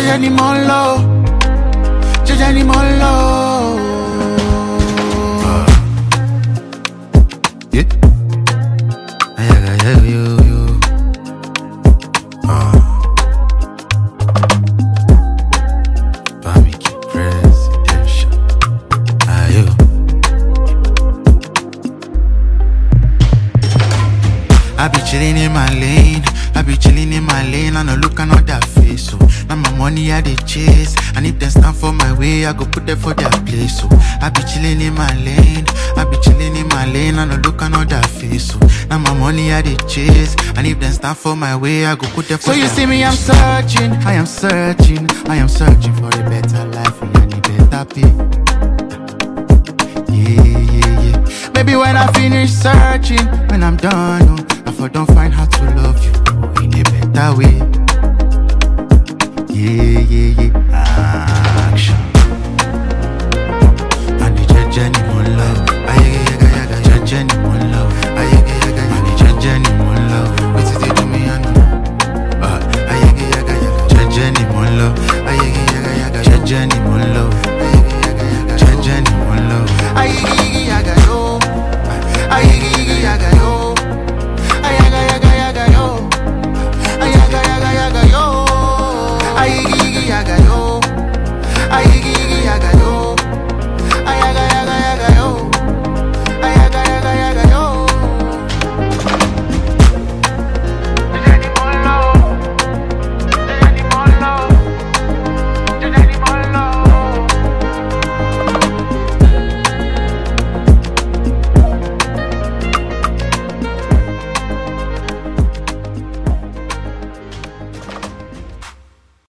Jeje ni mo ń lọ. Jeje ni mo ń lọ. Yeah. Ayaga, yeah, yo, yo. Ah. Barbecue presidential. Ayo. I be chillin' in my lane. I be chillin' in my lane. I no look another face. So now my money I dey chase. And if they stand for my way, I go put them for their place. So I be chillin' in my lane. I be chillin' in my lane. I no look another face. So now my money I dey chase. And if they stand for my way, I go put them for So you their see me, I'm place. searching. I am searching, I am searching for a better life and a better pay. Yeah, yeah, yeah. Maybe when I finish searching, when I'm done, oh, I for don't find how to love you oh, in a better way. Yeah, yeah, yeah.